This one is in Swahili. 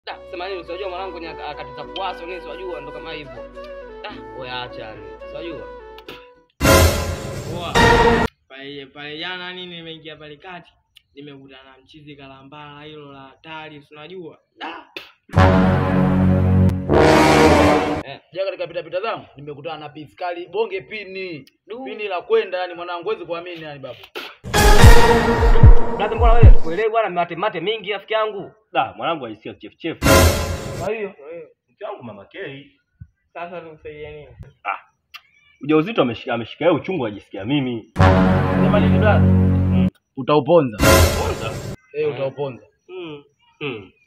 Da, sema nini usijua mwanangu kwenye akati za kuwaso nini usijua ndo kama hivyo. Da, oya acha ni. Usijua. Poa. Pale pale jana nini nimeingia pale kati. Nimekutana na mchizi kalambala hilo la hatari, si unajua? Da. Eh, ja katika pita pita zangu nimekutana na piskali bonge pini. Pini la kwenda yani mwanangu huwezi kuamini yani babu. Brother, mbona wewe kuelewi bwana mate mate mingi rafiki yangu? Da, mwanangu alisikia chef chef. Kwa hiyo Mke wangu mama Kei. Sasa tukusaidie nini? Ujauzito ameshika ameshika yeye uchungu ajisikia mimi. Sema nini brother? Utauponza. Kwanza. Eh, utauponza. Mm. Mm.